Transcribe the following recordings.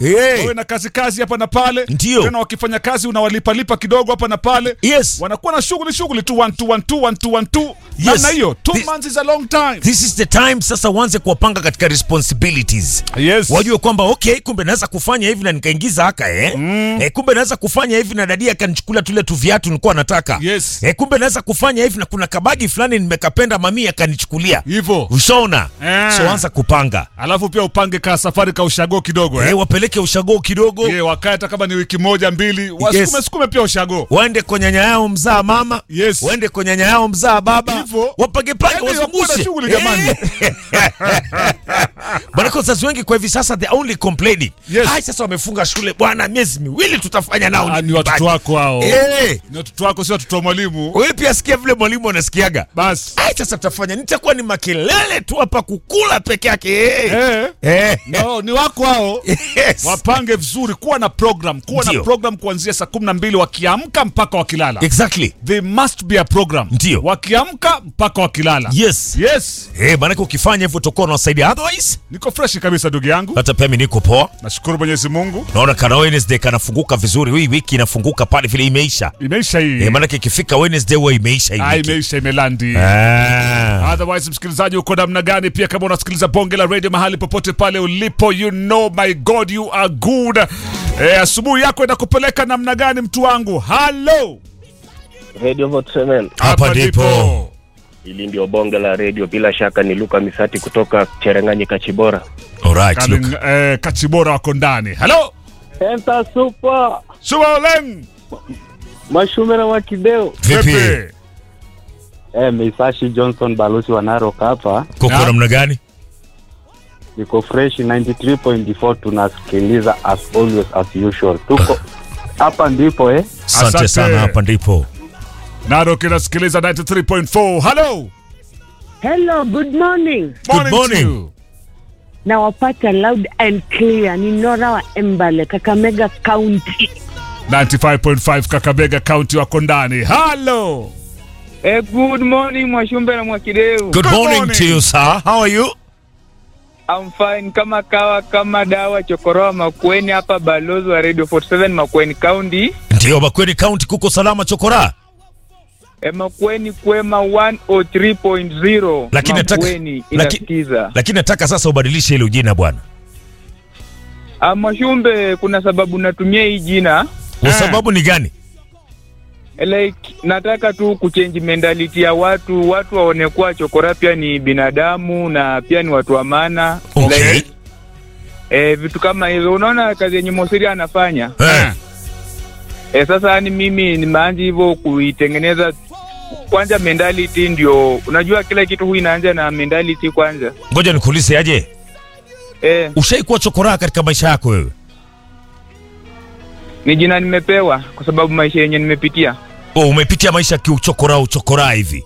Hey. wawe na kazi kazi hapa na pale Ndio. tena wakifanya kazi unawalipalipa kidogo hapa na pale Yes. wanakuwa na shughuli shughuli tu one two one two one two one two Yes. namna hiyo two This- months is a long time This is the time sasa uanze kuwapanga katika responsibilities. yes Wajue kwamba okay, kumbe naweza kufanya hivi na nikaingiza haka eh. Eh, kumbe naweza kufanya hivi na dadia akanichukulia tule tu viatu nilikuwa nataka. Yes. Eh, kumbe naweza kufanya hivi na kuna kabagi fulani nimekapenda mami akanichukulia. hivyo Ushaona? Eh. So anza kupanga. alafu pia upange ka safari ka ushago kidogo Eh, eh? wapeleke ushago kidogo. yeah, wakae hata kama ni wiki moja mbili wasukume sukume pia ushago waende kwa nyanya yao mzaa mama Yes. waende kwa nyanya yao mzaa baba Hivyo. wapage page Yaani wakuwe na wazungushe shughuli jamani. bwana wazazi wengi kwa hivi sasa the only complaining Yes. hai sasa wamefunga shule bwana miezi miwili tutafanya nao Ah, ni nyumbani." watoto wako hao Eh, ni watoto wako sio watoto wa mwalimu wewe pia sikia vile mwalimu anasikiaga basi ai sasa tutafanya nitakuwa ni makelele tu hapa kukula peke yake eh. eh. Eh. no, ni wako hao Yes. wapange vizuri kuwa na program kuwa Ndio. na program kuanzia saa kumi na mbili wakiamka mpaka wakilala exactly there must be a program Ndio. wakiamka mpaka wakilala yes yes eh maanake ukifanya hivyo utakuwa unawasaidia otherwise niko fresh kabisa ndugu yangu hata pia mimi niko poa nashukuru mwenyezi mungu naona kana Wednesday kanafunguka vizuri hii wiki inafunguka pale vile imeisha imeisha hii eh, maanake ikifika Wednesday huwa imeisha hii Ah, wiki imeisha imelandi Ah. otherwise msikilizaji uko namna gani pia kama unasikiliza bonge la radio mahali popote pale ulipo you know my god you are good eh, asubuhi yako inakupeleka namna gani mtu wangu halo Radio Vote 7. Hapa ndipo. Hili ndio bonge la radio, bila shaka ni Luka Misati kutoka Cherengani Kachibora. Alright, Kalin, look. eh, kachibora wako ndani halo Enta super subaoleng mashumera wa kideo Vipi? eh, Meisashi Johnson balozi wa Narok hapa, Koko Na- namna gani? niko fresh 93.4 tunasikiliza as always as usual, tuko hapa ndipo eh. Asante Asante. sana, hapa ndipo. naro kinasikiliza 93.4 halo Hello, good morning. Good morning. to you. Nawapata loud and clear. Ni Nora wa Embale, Kakamega County. 95.5 kakabega kaunti wako ndani halo Eh, good morning Mwashumbe na Mwakideu. Good morning morning. to you, sir. How are you? I'm fine kama kawa kama dawa chokoroa Makueni hapa balozi wa Radio 47 Makueni County. Ndio, Makueni County kuko salama chokora. Eh, Makueni kwema 103.0. Lakini nataka- Makueni laki- inasikiza. Lakini nataka sasa ubadilishe hilo jina bwana. Ah, Mwashumbe kuna sababu natumia hii jina. Kwa Eh. sababu ni gani? Eh, Like nataka tu kuchange mentality ya watu, watu waone kuwa chokora pia ni binadamu na pia ni watu wa maana. Okay. Like, eh, vitu kama hizo. Unaona kazi yenye Mosiri anafanya? Eh. E, sasa yani mimi nimeanza hivyo kuitengeneza kwanza mentality ndio unajua kila kitu hu inaanza na mentality kwanza Ngoja nikuulize aje. e, Ushaikuwa chokora katika maisha yako wewe? ni jina nimepewa kwa sababu maisha yenye nimepitia Oh, umepitia maisha kiuchokora uchokora hivi.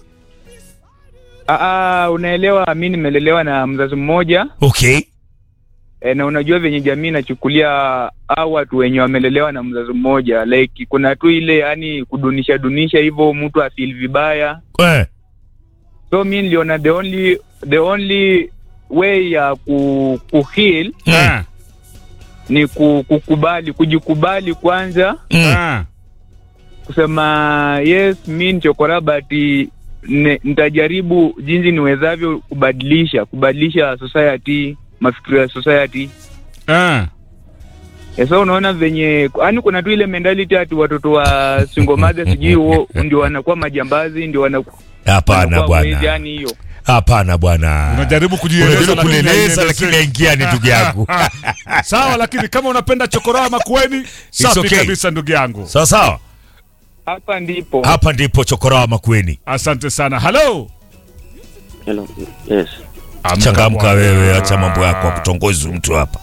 Aa, unaelewa mi nimelelewa na mzazi mmoja Okay. e, na unajua venye jamii inachukulia au watu wenye wamelelewa na mzazi mmoja like kuna tu ile yani kudunisha dunisha hivyo mtu afil vibaya Eh. so mi niliona the only the only way ya ku, ku heal Mm. Eh, ni ku- kukubali kujikubali kwanza Mm. eh. kusema yes mi ni chokora but ne- nitajaribu jinsi niwezavyo kubadilisha kubadilisha society mafikiro ya society Eh. Eh, so unaona venye yani kuna tu ile mentality ati watoto wa single mother sijui huo ndio wanakuwa majambazi ndio wana- Hapana wanakuwa wezi, bwana. yani hiyo Hapana bwana. unajaribu kujieleza Unajaribu lakini kuleleza haielezeki. lakini haingiani ndugu yangu. sawa lakini kama unapenda chokoraa makueni safi okay. kabisa ndugu yangu Sawa sawa. hapa ndipo Hapa ndipo chokora wa Makueni. asante sana halo Hello. Yes. Changamka bwana. wewe, acha mambo yako akutongozi mtu hapa.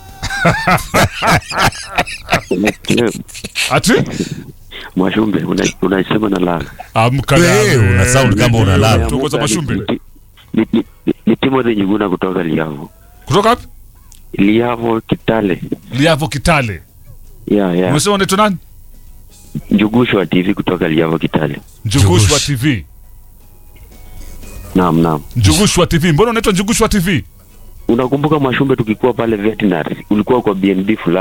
ati Mwashumbe una- unasema na la. amka Wewe, nawe. una sound kama unalala. Tuongoza mashumbe Ni, ni, ni, ni, ni Timothy Nyiguna kutoka Liavo. kutoka wapi Liavo Kitale. liavo kitale Yeah, yeah. umesema unaitwa nani Njugusho wa TV kutoka Liavo Kitale. njugushwa Njugush. tv Naam, naam. njugushwa tv mbona unaitwa njugushwa tv Unakumbuka Mwashumbe tukikuwa pale veterinary, ulikuwa kwa BNB fulani